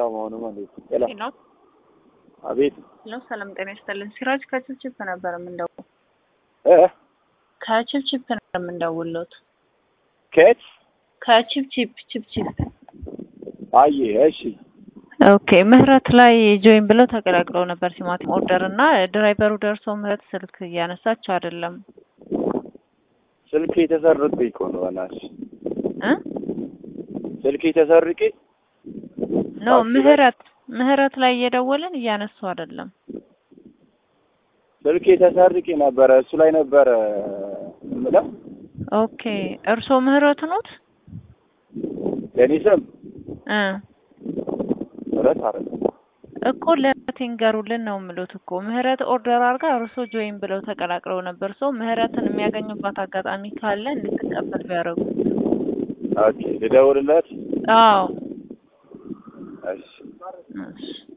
አይሰማውም ማለት ሄሎ ሄሎ አቤት ሄሎ፣ ሰላም ጤና ይስጥልን። ሲራጅ ከችፕችፕ ነበር የምንደውለው። እ ከችፕችፕ ነበር የምንደውልዎት። ከየት ከችፕችፕ ችፕችፕ። አየ እሺ ኦኬ ምህረት ላይ ጆይን ብለው ተቀላቅለው ነበር ቲማቲም ኦርደር እና ድራይቨሩ ደርሶ ምህረት ስልክ እያነሳች አይደለም ስልክ የተሰርቄ እኮ ነው በእናትሽ እ ስልክ የተሰርቄ ኖ ታክሲ ላይ? ምህረት ምህረት ላይ እየደወልን እያነሱ አይደለም። ስልክ የተሰርቄ ነበረ እሱ ላይ ነበረ የምለው ኦኬ እርስዎ ምህረት ኖት? የኔ ስም እ ምህረት አይደለም እኮ ለምህረት ይንገሩልን ነው የምሉት እኮ ምህረት ኦርደር አድርጋ እርስዎ ጆይን ብለው ተቀላቅለው ነበር። ሰው ምህረትን የሚያገኙባት አጋጣሚ ካለ እንድትቀበል ቢያደርጉ። ኦኬ ልደውልለት አዎ እሺ እሺ